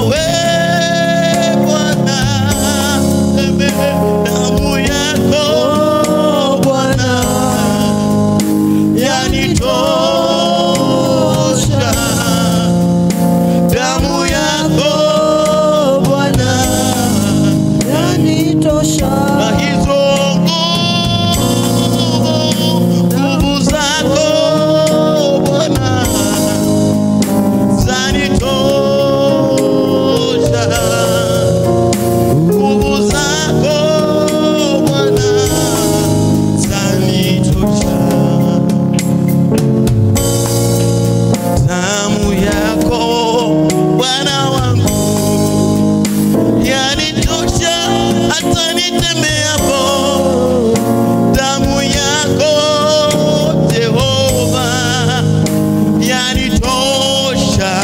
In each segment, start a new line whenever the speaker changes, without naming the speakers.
nawe Bwana, damu yako Bwana yanitosha, damu yako Bwana na hizo nguvu nguvu zako Bwana zanitosha, nguvu zako Bwana zanitosha, damu yako Bwana wangu yanitosha hata nitembeapo, damu yako Jehova yanitosha,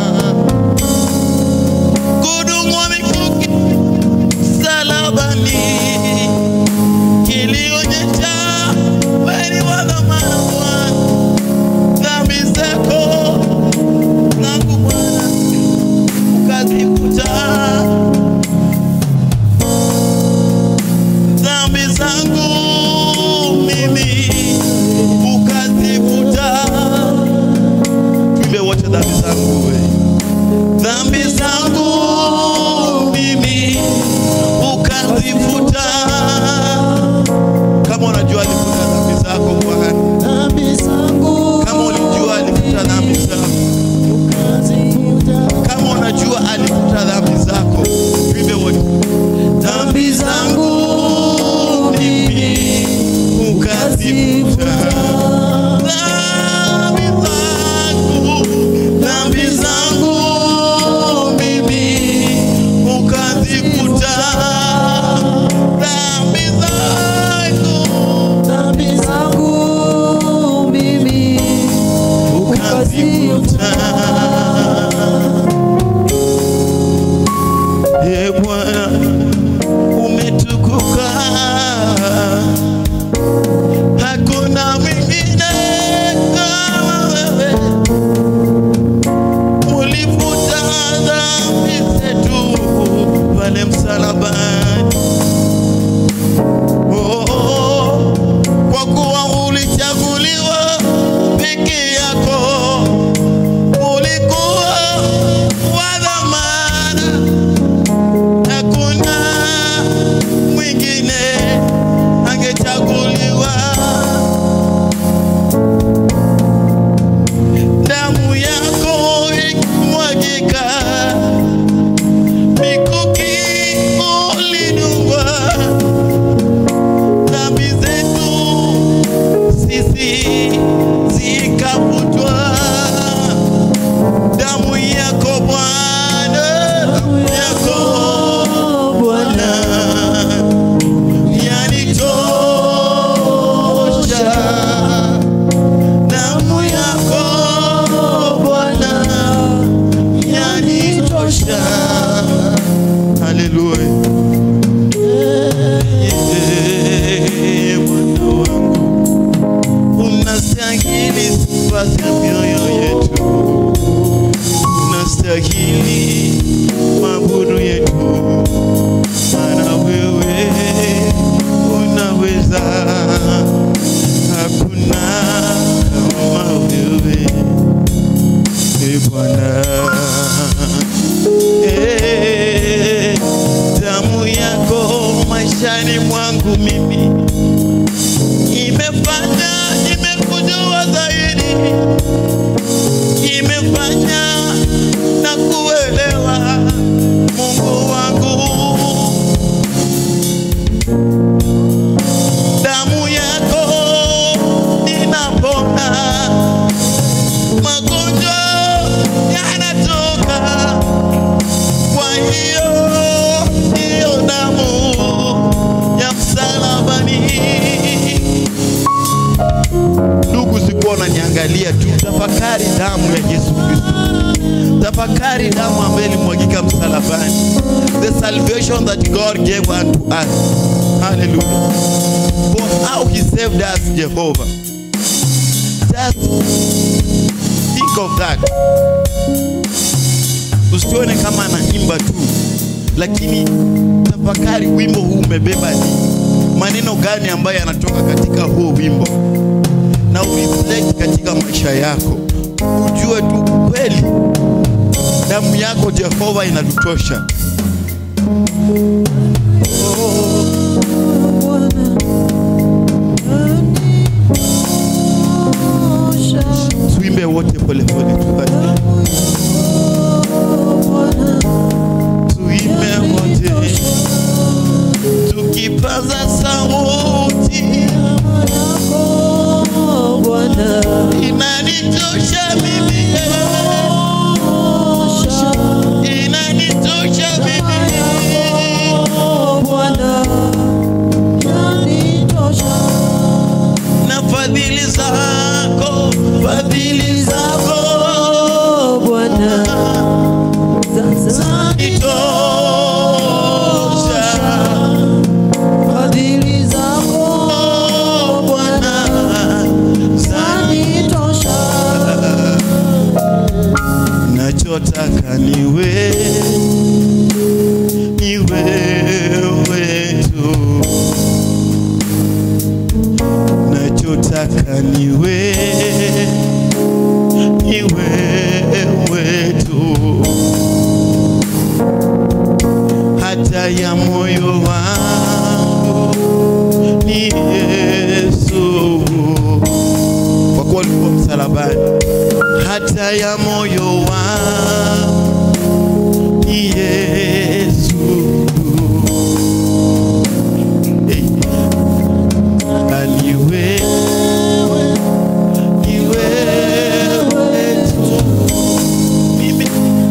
kudungwa mikuki msalabani kilionyesha kweli wa dhamana Bwana, dhambi zako zangu Bwana ukazifuta dhambi zangu mimi ukazifuta. Tuimbe wote dhambi zangu we, dhambi zangu mimi ukazifuta. Kama unajua alifuta dhambi zako Bwana, kama ulijua alifuta dhambi zako, kama unajua alifuta dhambi zako, tuimbe wote dhambi zangu mimi ukazifuta dhambi zangu dhambi zangu mimi ukazifuta dhambi zangu ukazifuta e Bwana umetukuka hakuna mwingine kama wewe ulifuta dhambi zetu pale msalabani oh, kwa kuwa ulichaguliwa peke yako ulikuwa wa dhamana hakuna mwingine angechaguliwa. Damu yako ikimwagika, mikuki ulidungwa, dhambi zetu sisi zikafutwa. Damu yako Bwana, damu yako Bwana yanitosha. Damu yako Bwana yanitosha. Haleluya. Eh, Bwana wangu unastahili sifa za mioyo yetu unastahili mabudu yetu, maana wewe unaweza, hakuna kama wewe e Bwana. Eh, damu yako maishani mwangu mimi imefanya nimekujua zaidi imefanya na kuelewa Mungu wangu. Damu yako inapona, magonjwa yanatoka. Kwa hiyo hiyo damu ya msalabani Ndugu, sikuwa unaniangalia tu, tafakari damu ya Yesu Kristo, tafakari damu ambayo ilimwagika msalabani, the salvation that God gave unto us. Hallelujah. For how he saved us, Jehovah. Just think of that. usione kama anaimba tu, lakini tafakari wimbo huu umebeba ni maneno gani ambayo yanatoka katika huo wimbo, na ureflect katika maisha yako, ujue tu kweli damu yako Jehova inatutosha. Tuimbe wote polepole tufanye. Tuimbe wote tukipaza sauti, inanitosha mimi, inanitosha mimi. na fadhili zako, fadhili zako zanitosha. Oh, Bwana, nachotaka niwe ni wewe tu, nachotaka niwe ni wewe tu, hata ya moyo wangu ni Yesu, kwa kuwa ulikuwa msalabani hata ya moyo wangu ni Yesu. Eh, ni wewe, ni wewe tu. Mimi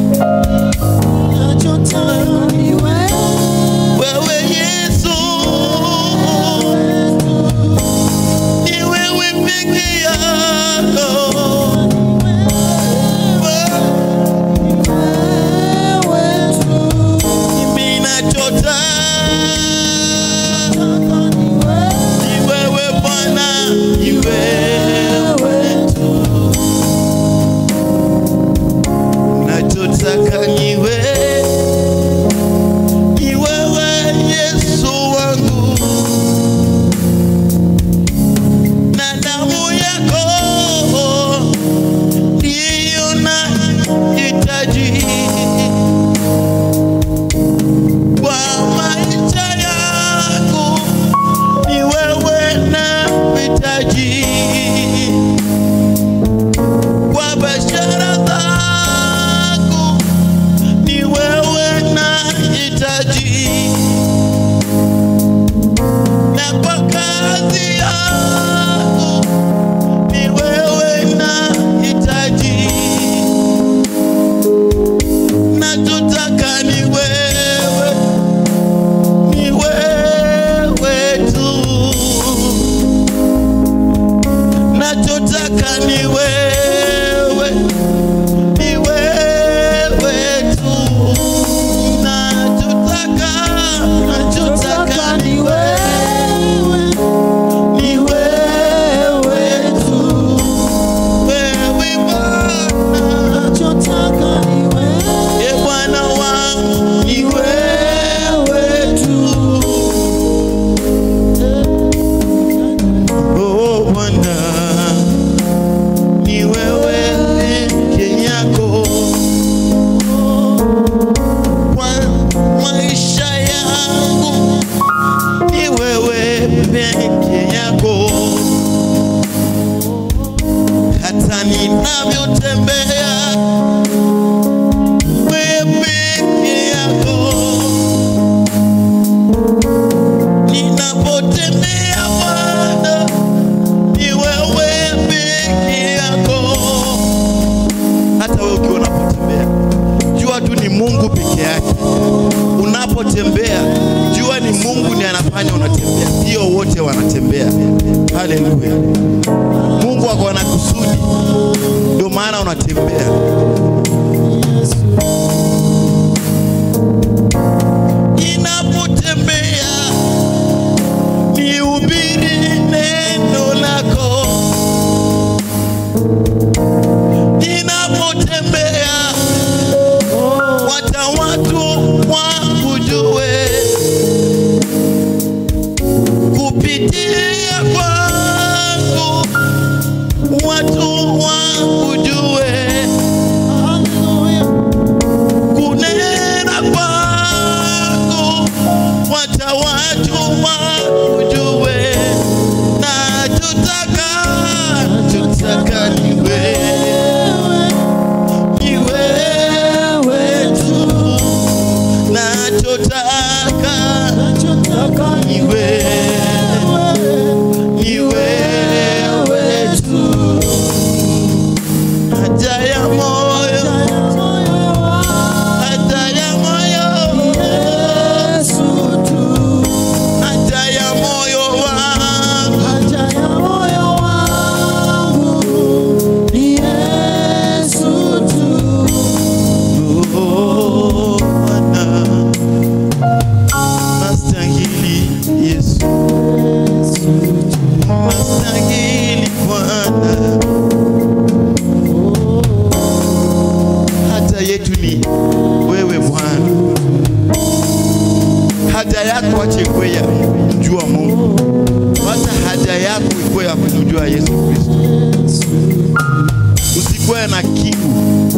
wewe Yesu, ni wewe peke yako. Mimi nachota ni wewe Bwana, ni wewe tu. Nachotaka ni wewe, ni wewe Yesu wangu, na damu yako ndiyo nahitaji kwa maisha yangu ni wewe na hitaji kwa biashara zangu ni wewe na hitaji na kwa kazi yangu ni wewe na hitaji nachotaka ni wewe, ni wewe tu. Nachotaka ni wewe, ni wewe tu. Nachotaka, nachotaka ni wewe, ni wewe tu. Wewe Bwana, e Bwana wangu ni wewe tu. Oh Bwana, ni wewe peke yako kwa maisha yangu, ni wewe peke yako hata ninavyotembea wewe peke yako, ninapotembea Bwana, ni wewe peke yako. Hata wewe ukiwa unapotembea, jua tu ni Mungu peke yake. Unapotembea, jua ni Mungu ndiye anafanya unatembea, sio wote wanatembea. Haleluya! Mungu ako na kusudi, ndio maana unatembea. Ninapotembea nihubiri neno lako, ninapotembea usikuwe na kiu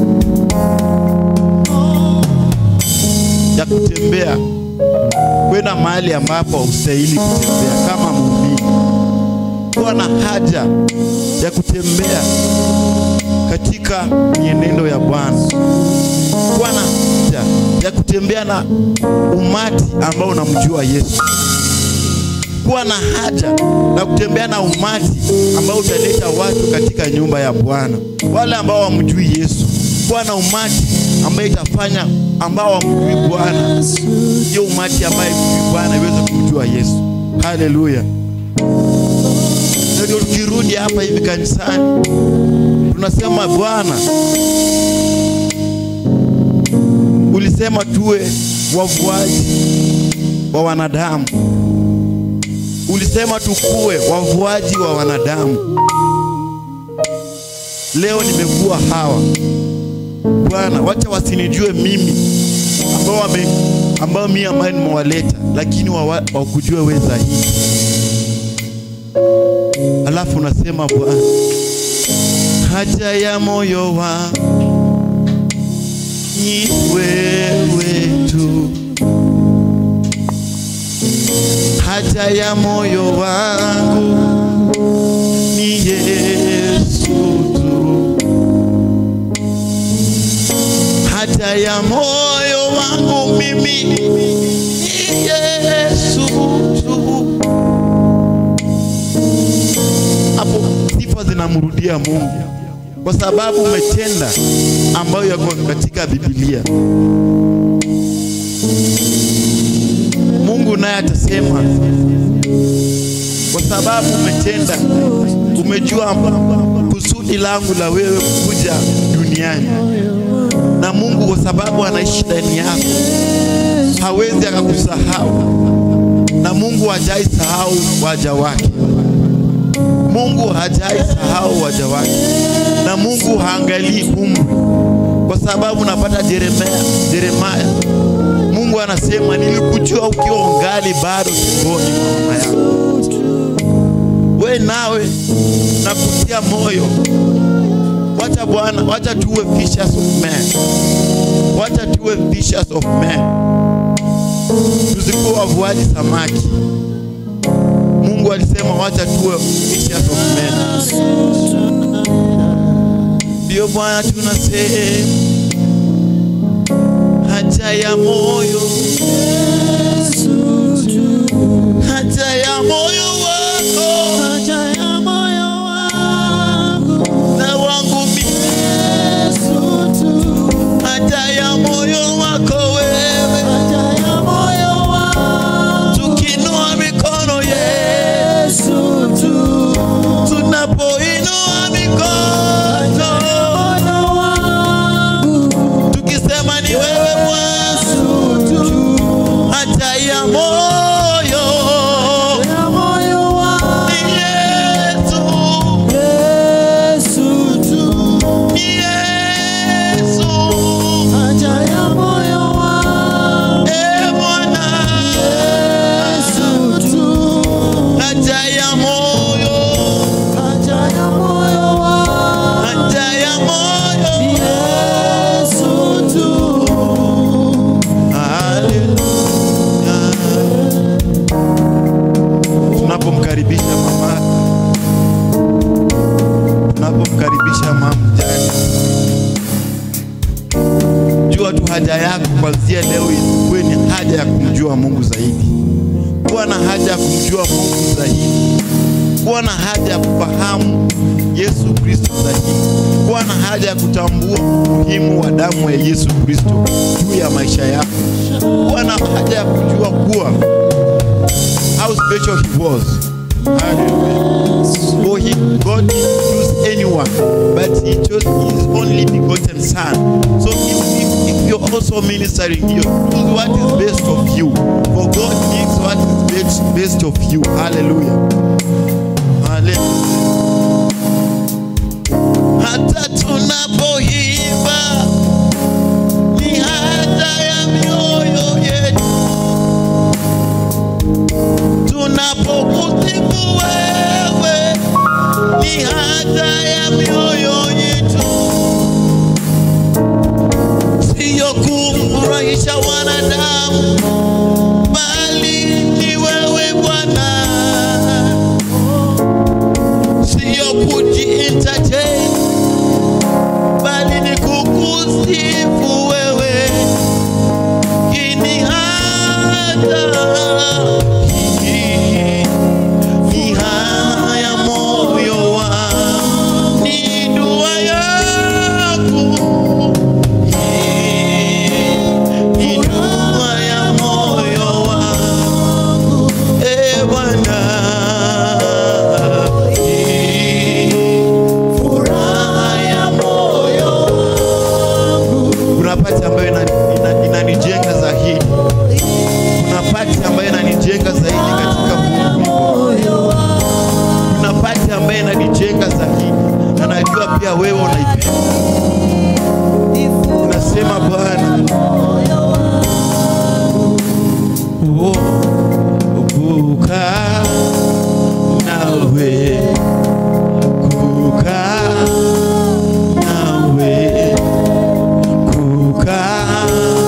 ya kutembea kwenda mahali ambapo haustahili kutembea kama muumini. Kuwa na haja ya kutembea katika mienendo ya Bwana. Kuwa na haja ya kutembea na umati ambao unamjua Yesu. Kuwa na haja na kutembea na umati ambao utaleta watu katika nyumba ya Bwana, wale ambao wamjui Yesu. Kuwa na umati ambaye itafanya ambao wamjui Bwana, hiyo umati ambaye mjui Bwana iweze kumjua Yesu. Haleluya! Ndio tukirudi hapa hivi kanisani tunasema Bwana, ulisema tuwe wavuaji wa wanadamu, ulisema tukue wavuaji wa wanadamu. Leo nimekuwa hawa Bwana, wacha wasinijue mimi ambao wame ambao mimi ambaye nimewaleta, lakini wawa- wakujue wewe zaidi. Alafu unasema Bwana, haja ya moyo wangu ni wewe tu, haja ya moyo wangu ni Yesu tu, haja ya moyo wangu mimi ni Yesu tu. Hapo sifa zinamrudia Mungu kwa sababu umetenda ambayo yako katika Biblia. Mungu naye atasema kwa sababu umetenda, umejua kusudi langu la wewe kuja duniani, na Mungu kwa sababu anaishi ndani yako hawezi akakusahau, na Mungu hajai sahau waja wake. Mungu hajai sahau waja wake, na Mungu haangalii umri, kwa sababu napata Yeremia, Yeremia, Mungu anasema nilikujua ukiwa ungali bado tumboni mwa mama yako. We nawe nakutia moyo, wacha Bwana, wacha tuwe fishers of men, wacha tuwe fishers of men, tusikuwe wavuaji samaki. Mungu alisema wacha tuwe fishers of men. Ndio Bwana tunasema haja ya moyo, haja ya moyo wako na wangu mimi, haja ya moyo wako wewe, tukinua mikono Yesu, tunapoinua mikono tukisema ni wewe Bwana, haja ya moyo ni Yesu, ni Yesu, e Bwana, haja ya moyo, haja ya moyo, haleluya. Tunapomkaribisha mama, tunapomkaribisha mama mjane, jua tu haja yako kuanzia leo ikuwe ni haja ya kumjua Mungu zaidi, kuwa na haja ya kumjua Mungu zaidi, kuwa na haja ya kufahamu Yesu Kristo zaidi, kuwa na haja ya kutambua umuhimu wa damu ya Yesu Kristo juu ya maisha yako, kuwa na haja ya kujua kuwa how special he was. Hallelujah. For he, God didn't choose anyone, but he chose his only begotten son. So if, if, if you're also ministering here, choose what is best of you. For God gives what is best, best of you. Hallelujah. Hallelujah. Hata tunapoimba ni haja ya mioyo yetu tunapokusifu wewe ni haja ya mioyo yetu katika wanadamu, bali ni wewe Bwana, sio kuji entertain, bali ni kukusifu wewe kini hata ni haya moyo wangu, ni dua yako ni dua ya moyo wangu, e Bwana, furaha ya moyo wangu. Kuna pati ambayo ina- ina- inanijenga zaidi, kuna pati ambayo inanijenga zaidi katika Mungu. Kuna pati ambayo inanijenga zaidi, na najua pia wewe unaipenda. Unasema Bwana, oh, kukaa nawe, kukaa nawe, kukaa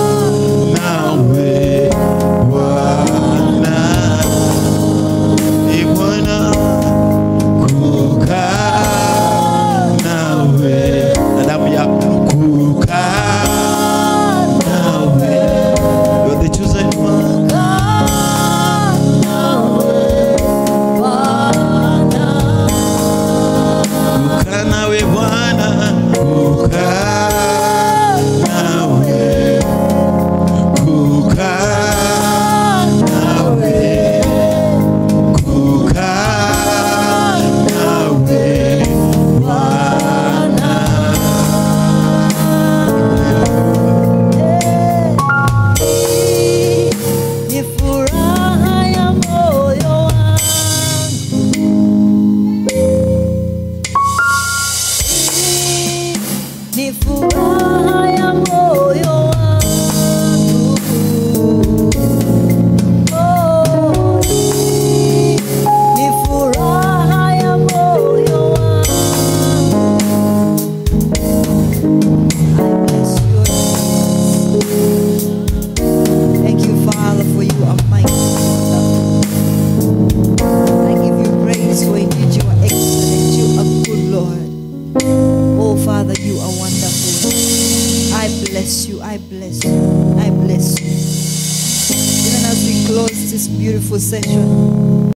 nawe Bwana, Ee Bwana, kukaa nawe na damu yako, kukaa nawe, you are the chosen one. Kukaa nawe Bwana, kukaa nawe, kukaa nawe, kukaa nawe Bwana.
Ni furaha ya moyo wangu. Ni furaha ya moyo wangu. Oh, ni furaha ya moyo wangu. I bless your name. Thank you, Father, for you are mighty. I give you praise for indeed you are excellent. You are good, Lord. Oh, Father, you are wonderful. I bless you. I bless you. I bless you. Even as we close this beautiful session,